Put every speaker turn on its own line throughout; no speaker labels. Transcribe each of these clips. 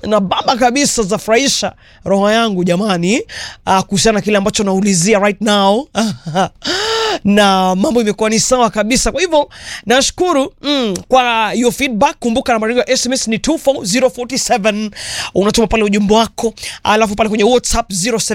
na baba kabisa zafurahisha roho yangu jamani, uh, kuhusiana na kile ambacho naulizia right now na mambo imekuwa ni sawa kabisa. Kwa hivyo nashukuru mm, kwa hiyo feedback. Kumbuka nambari ya SMS ni 24047 unatuma pale ujumbe wako, alafu pale kwenye WhatsApp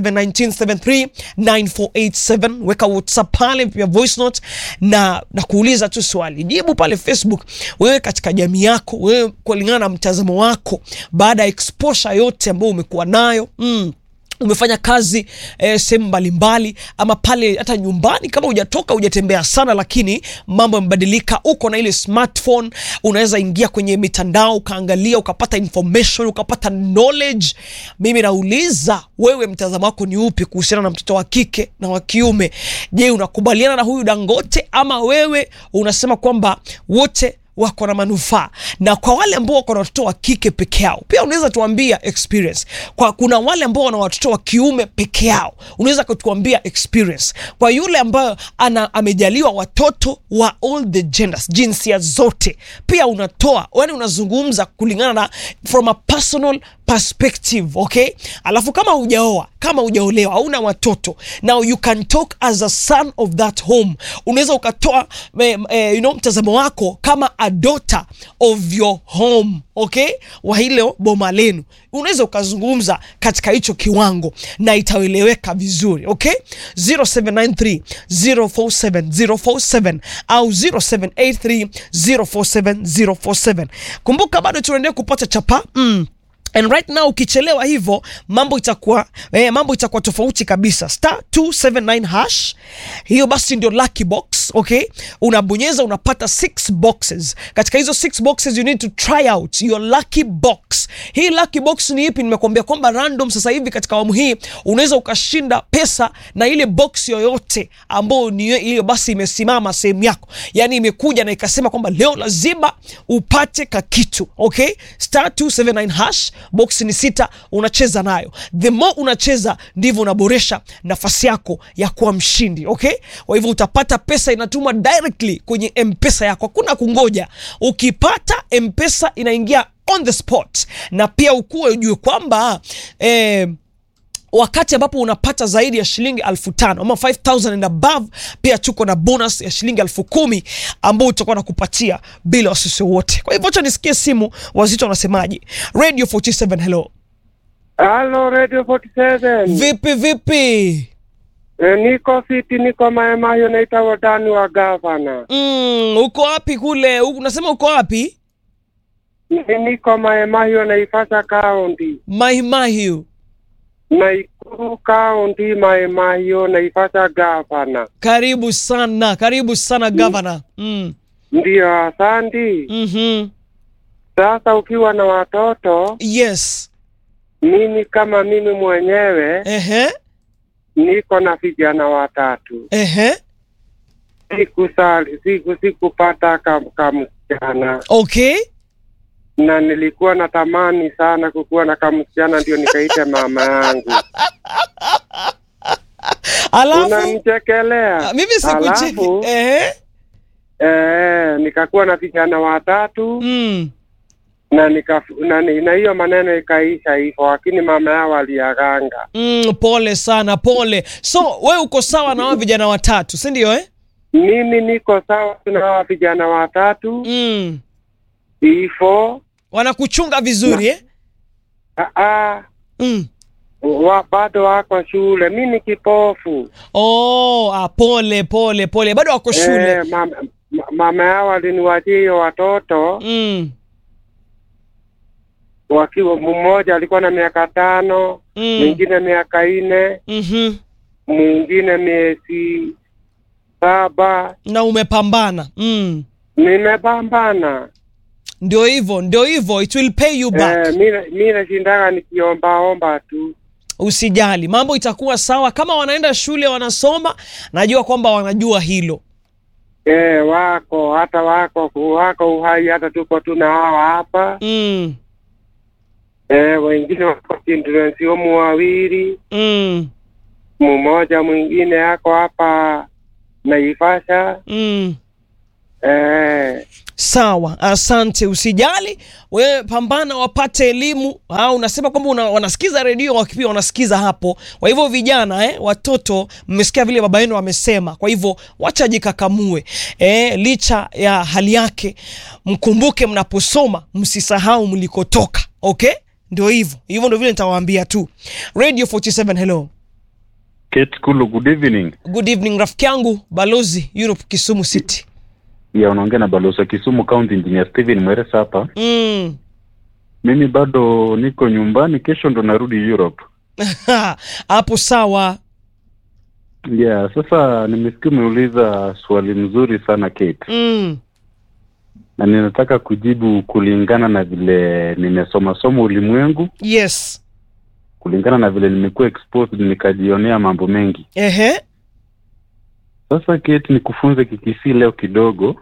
0719739487 weka WhatsApp pale pia voice note, na na kuuliza tu swali, jibu pale Facebook. Wewe katika jamii yako, wewe kulingana na mtazamo wako, baada ya exposure yote ambayo umekuwa nayo mm, umefanya kazi eh, sehemu mbalimbali ama pale hata nyumbani, kama hujatoka hujatembea sana, lakini mambo yamebadilika. Uko na ile smartphone, unaweza ingia kwenye mitandao ukaangalia, ukapata information, ukapata knowledge. Mimi nauliza wewe, mtazamo wako ni upi kuhusiana na mtoto wa kike na wa kiume? Je, unakubaliana na huyu Dangote ama wewe unasema kwamba wote wako na manufaa. Na kwa wale ambao wako na watoto wa kike peke yao, pia unaweza tuambia experience. Kwa kuna wale ambao wana watoto wa kiume peke yao, unaweza kutuambia experience. Kwa yule ambayo ana amejaliwa watoto wa all the genders, jinsia zote, pia unatoa yani, unazungumza kulingana na from a personal perspective okay. Alafu kama hujaoa kama hujaolewa hauna watoto, now you can talk as a son of that home. Unaweza ukatoa eh, eh, you know, mtazamo wako kama a daughter of your home okay, wa hilo boma lenu, unaweza ukazungumza katika hicho kiwango na itaeleweka vizuri okay. 0793 047 047 au 0783 047 047. Kumbuka bado tunaendelea kupata chapa mm. And right now ukichelewa hivyo mambo itakuwa eh, mambo itakuwa tofauti kabisa. Star 279 hash, hiyo basi ndio lucky box okay. Unabonyeza unapata six boxes. Katika hizo six boxes you need to try out your lucky box. Hii lucky box ni ipi? Nimekuambia kwamba random sasa hivi katika awamu hii unaweza ukashinda pesa na ile box yoyote ambayo ni hiyo basi imesimama sehemu yako, yani imekuja na ikasema kwamba leo lazima upate kakitu okay. Star 279 hash box ni sita, unacheza nayo. The more unacheza ndivyo unaboresha nafasi yako ya kuwa mshindi okay. Kwa hivyo utapata pesa inatumwa directly kwenye mpesa yako, hakuna kungoja. Ukipata mpesa inaingia on the spot, na pia ukuwe ujue kwamba eh, wakati ambapo unapata zaidi ya shilingi elfu tano ama 5000 and above, pia tuko na bonus ya shilingi elfu kumi ambao utakuwa na kupatia bila wasisi wote. Kwa hivyo acha nisikie simu, wazito wanasemaje? Radio 47 hello.
Halo Radio 47.
Vipi vipi?
E, niko fiti, niko maemayo naita wadani wa gavana.
Mm, uko wapi kule? U- Unasema uko wapi?
Ni- Niko maemayo naifasa kaunti.
Mahimahiu.
Naikuru kaunti maemayo naifasa gavana.
Karibu sana, karibu sana governor. Mm.
Ndiyo, asandi.
Mhm.
Sasa ukiwa na watoto,
Yes.
mimi kama mimi mwenyewe
Ehe.
niko na vijana watatu.
Ehe.
Sikusali, siku sikupata kam- kamsichana
Okay.
na nilikuwa natamani sana kukuwa na kamsichana, ndio nikaita mama yangu.
Alafu
Unamchekelea
mimi sikucheki.
Alafu,
Ehe.
eh, nikakuwa na vijana watatu
Mm.
na nika na ni- na hiyo maneno ikaisha hivyo, lakini mama yao aliaganga.
Mm, pole sana, pole. So we uko sawa na hao vijana watatu, si ndio eh?
Mimi niko sawa na hawa vijana watatu
Mm.
hivyo.
Wanakuchunga vizuri eh?
Ah, ah,
Mm.
wa bado wako shule, mi ni kipofu.
Oh, ah, pole pole pole, bado wako shule.
Eh, mama, ma- mama yao aliniwachia hiyo watoto
Mm.
wakiwa, mmoja alikuwa na miaka tano,
Mm.
mwingine miaka nne,
Mhm.
mwingine miezi saba.
Na umepambana. Mm.
Nimepambana
Ndio hivyo, ndio hivyo, it will pay you back.
eh, mi mi nashindaga nikiombaomba tu.
Usijali, mambo itakuwa sawa. Kama wanaenda shule wanasoma, najua kwamba wanajua hilo.
Eh, wako hata wako wako uhai, hata tuko tuna hawa hapa
Mm.
eh, wengine wako children's home wawili,
Mm.
mmoja mwingine ako hapa Naivasha
Mm.
Eh,
Sawa, asante. Usijali wewe, pambana wapate elimu. Au unasema kwamba una, wanasikiza redio wakipia wanasikiza hapo. Kwa hivyo vijana eh, watoto, mmesikia vile baba yenu amesema. Kwa hivyo wacha jikakamue eh, licha ya hali yake, mkumbuke mnaposoma, msisahau mlikotoka. Okay, ndio hivyo hivyo, ndio vile nitawaambia tu. Radio 47 hello,
Kate Kulu, good evening.
good evening rafiki yangu balozi Europe Kisumu City.
Ya, unaongea na balozi wa Kisumu County Engineer Steven Mweresa hapa.
Mm.
Mimi bado niko nyumbani, kesho ndo narudi Europe.
hapo sawa.
Yeah, sasa nimesikia umeuliza swali mzuri sana Kate,
Mm.
na ninataka kujibu kulingana na vile nimesoma soma ulimwengu,
Yes.
kulingana na vile nimekuwa exposed, nikajionea mambo mengi.
Ehe.
Sasa Kate, nikufunze kikisi leo kidogo.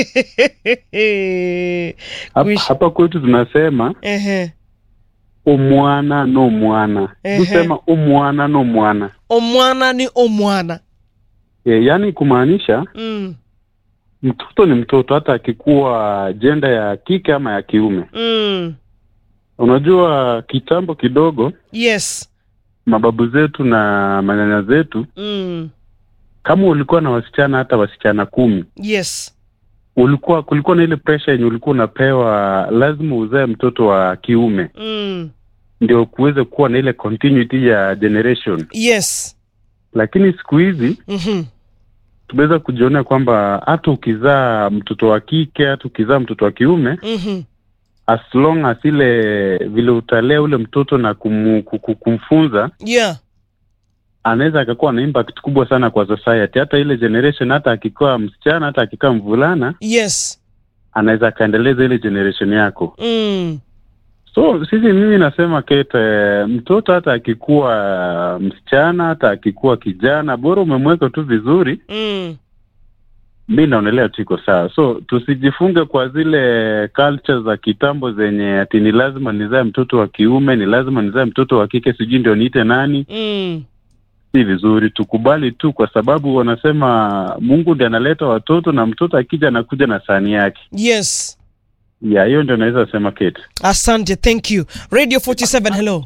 Hapa,
Kuishi-
hapa kwetu tunasema
Ehe.
umwana no mwana,
Ehe.
tusema umwana no mwana
Omwana ni omwana.
e, yaani kumaanisha
Mm.
mtoto ni mtoto hata akikuwa jenda ya kike ama ya kiume.
Mm.
Unajua, kitambo kidogo,
Yes.
mababu zetu na manyanya zetu,
Mm.
kama ulikuwa na wasichana hata wasichana kumi,
Yes.
ulikuwa kulikuwa na ile pressure yenye ulikuwa unapewa, lazima uzae mtoto wa kiume
Mm.
ndio kuweze kuwa na ile continuity ya generation.
Yes.
Lakini siku hizi
Mhm.
tumeweza kujionea kwamba hata ukizaa mtoto wa kike, hata ukizaa mtoto wa kiume
Mhm.
as long as ile vile utalea ule mtoto na kumu, kuku- kumfunza
Yeah.
anaweza akakuwa na impact kubwa sana kwa society. Hata ile generation, hata akikuwa msichana, hata akikaa mvulana,
Yes.
anaweza akaendeleza ile generation yako.
Mm.
So sisi, mimi nasema Kate, eh, mtoto hata akikuwa msichana, hata akikuwa kijana, bora umemweka tu vizuri,
Mm.
mi naonelea tu iko sawa. So tusijifunge kwa zile culture za kitambo zenye ati ni lazima nizae mtoto wa kiume, ni lazima nizae mtoto wa kike, sijui ndio niite nani.
Mm.
Si vizuri, tukubali tu, kwa sababu wanasema Mungu ndiye analeta watoto na mtoto akija anakuja na sahani yake.
Yes.
Ya hiyo ndio naweza sema Kate.
Asante, thank you. Radio 47 hello.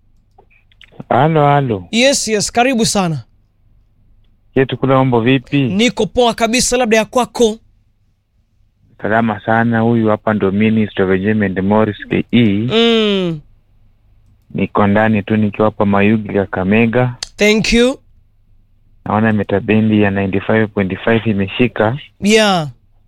Halo, halo.
Yes, yes, karibu sana.
Yetu kula mambo vipi?
Niko poa kabisa, labda ya kwako.
Salama sana. Huyu hapa ndo Minister of Enjoyment Morris KE.
Mm.
Niko ndani tu nikiwa hapa Mayugi ya Kamega.
Thank you.
Naona metabendi ya 95.5 imeshika,
Yeah.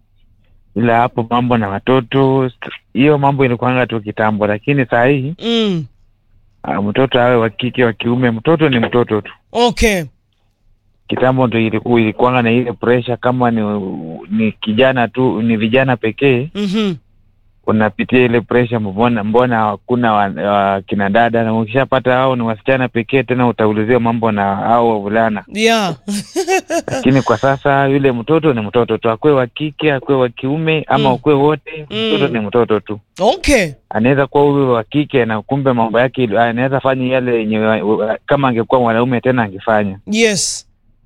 ila hapo mambo na watoto, hiyo mambo ilikuanga tu kitambo, lakini saa hii
Mm.
ah, mtoto awe wa kike wa kiume, mtoto ni mtoto tu.
Okay.
Kitambo ndo iliku- ilikuanga na ile pressure, kama ni, ni kijana tu, ni vijana pekee
Mhm.
unapitia ile pressure, mbona mbona hakuna wa, wa, kina dada, na ukishapata hao ni wasichana pekee, tena utaulizia mambo na hao wavulana.
Yeah.
Lakini kwa sasa yule mtoto ni mtoto tu, akwe wa kike akwe wa kiume ama
Mm.
ukwe wote,
Mm.
mtoto ni mtoto tu.
Okay.
Anaweza kuwa huyu wa kike na kumbe mambo yake ili- anaweza fanya yale yenye wa- wa- kama angekuwa mwanaume tena angefanya
Yes.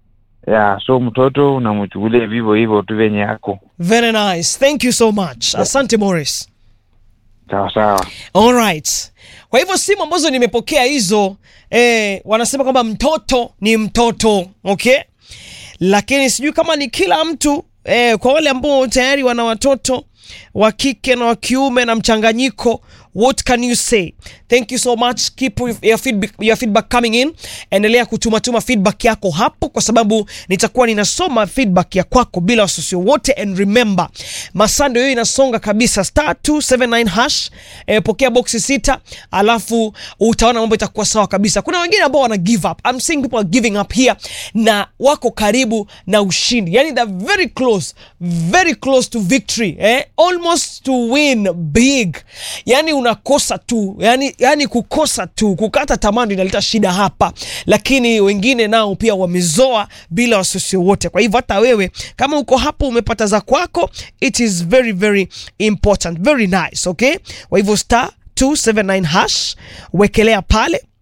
ya so mtoto unamchukulia vivyo hivyo tu venye yako
Very nice. Thank you so much. Asante Morris.
sawa sawa.
Alright. Kwa hivyo simu ambazo nimepokea hizo eh, wanasema kwamba mtoto ni mtoto, okay? Lakini sijui kama ni kila mtu eh, kwa wale ambao tayari wana watoto wa kike na wa kiume na mchanganyiko what can you say thank you so much keep your feedback, your feedback coming in endelea kutumatuma feedback yako hapo kwa sababu nitakuwa ninasoma feedback ya kwako bila wasiwasi wote and remember masando hiyo inasonga kabisa star 279 hash eh, pokea boxi sita alafu utaona mambo itakuwa sawa kabisa kuna wengine ambao wana give up I'm seeing people are giving up here na wako karibu na ushindi yani they're very close very close to victory eh? almost to win big yani unakosa tu yani, yani kukosa tu kukata tamaa ndio inaleta shida hapa lakini wengine nao pia wamezoa bila wasiwasi wote kwa hivyo hata wewe kama uko hapo umepata za kwako it is very very important very nice okay kwa hivyo star 279 hash wekelea pale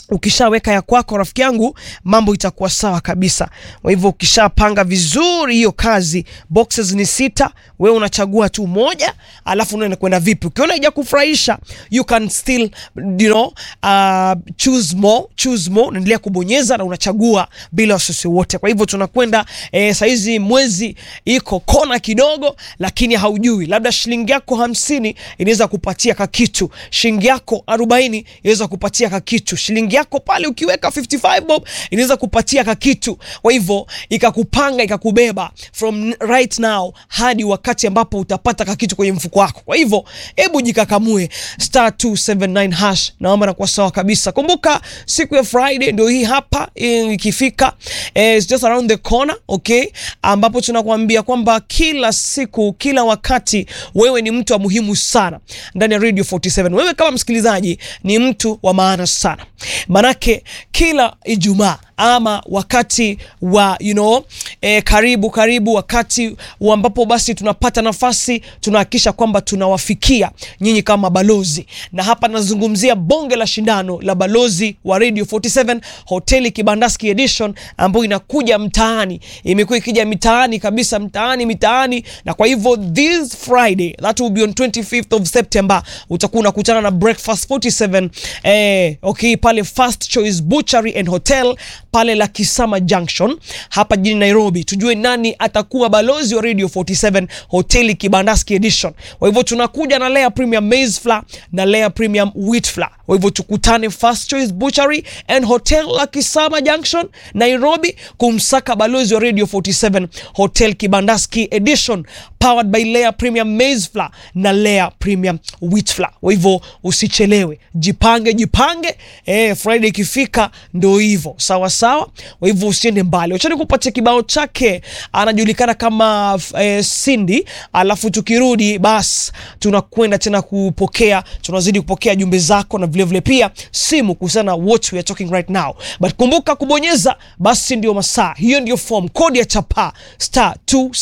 ukishaweka ya kwako rafiki yangu mambo itakuwa sawa kabisa kwa hivyo ukishapanga vizuri hiyo kazi boxes ni sita wewe unachagua tu moja alafu unaenda kwenda vipi ukiona ija kufurahisha you can still you know, uh, choose more choose more unaendelea kubonyeza na unachagua bila wasiwasi wote kwa hivyo tunakwenda eh, saizi mwezi iko kona kidogo lakini haujui labda shilingi yako hamsini inaweza kupatia kakitu shilingi yako arobaini inaweza kupatia kakitu shilingi yako pale ukiweka 55 bob inaweza kupatia kakitu kwa hivyo ikakupanga ikakubeba from right now hadi wakati ambapo utapata kakitu kwenye mfuko wako kwa hivyo hebu jikakamue star 279 hash naomba nakuwa sawa kabisa kumbuka siku ya friday ndio hii hapa eh, ikifika eh, it's just around the corner okay ambapo tunakuambia kwamba kila siku kila wakati wewe ni mtu wa muhimu sana ndani ya radio 47 wewe kama msikilizaji ni mtu wa maana sana manake kila ijumaa ama wakati wa you know, eh, karibu karibu wakati wa ambapo basi tunapata nafasi tunahakikisha kwamba tunawafikia nyinyi kama balozi na hapa nazungumzia bonge la shindano la balozi wa radio 47 hoteli kibandaski edition ambayo inakuja mtaani imekuwa ikija mitaani kabisa mtaani mitaani na kwa hivyo this friday that will be on 25th of september utakuwa unakutana na breakfast 47 eh, okay pale first choice butchery and hotel pale la Kisama Junction hapa jijini Nairobi, tujue nani atakuwa balozi wa Radio 47 hoteli Kibandaski Edition. Kwa hivyo tunakuja na layer premium maize flour na layer premium wheat flour. Kwa hivyo tukutane First Choice Butchery and Hotel la Kisama Junction Nairobi kumsaka balozi wa Radio 47 Hotel Kibandaski Edition powered by layer premium maize flour na layer premium wheat flour. Kwa hivyo usichelewe, jipange jipange. Eh, Friday ikifika ndo hivyo sawa sawa. Kwa hivyo usiende mbali, wachani kupatia kibao chake, anajulikana kama eh, Cindy. Alafu tukirudi bas tunakwenda tena kupokea, tunazidi kupokea jumbe zako na vilevile pia simu kuhusiana na what we are talking right now, but kumbuka kubonyeza basi ndio masaa, hiyo ndio form, kodi ya chapa star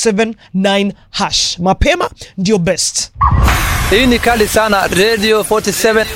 279 hash, mapema ndio best.
Hii ni kali sana Radio 47.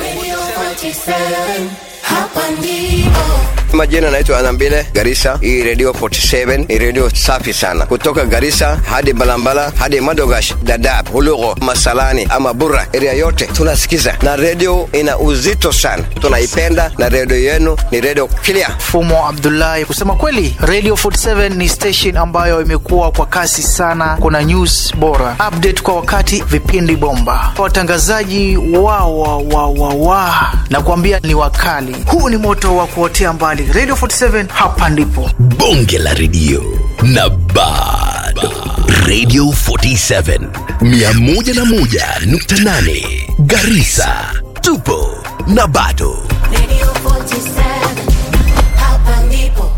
Hapa ndipo
Majina naitwa Anambile Garissa. Hii radio 47 ni radio safi sana, kutoka Garissa hadi Balambala hadi Madogash, Dadaab, Hulugo, Masalani ama Burra, area yote tunasikiza, na radio ina uzito sana, tunaipenda na radio yenu ni radio clear.
Fumo Abdullahi. Kusema kweli, Radio 47 ni station ambayo imekuwa kwa kasi sana. Kuna news bora, update kwa wakati, vipindi bomba, watangazaji wa wa wa wa wa na kuambia ni wakali. Huu ni moto wa kuotea mbali. Radio 47 hapa ndipo.
bonge la redio na bado radio 47 101.8 garisa tupo na bado
Radio 47 Hapa ndipo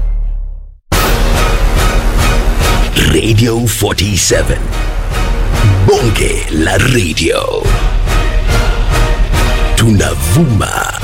radio 47 bonge la radio tunavuma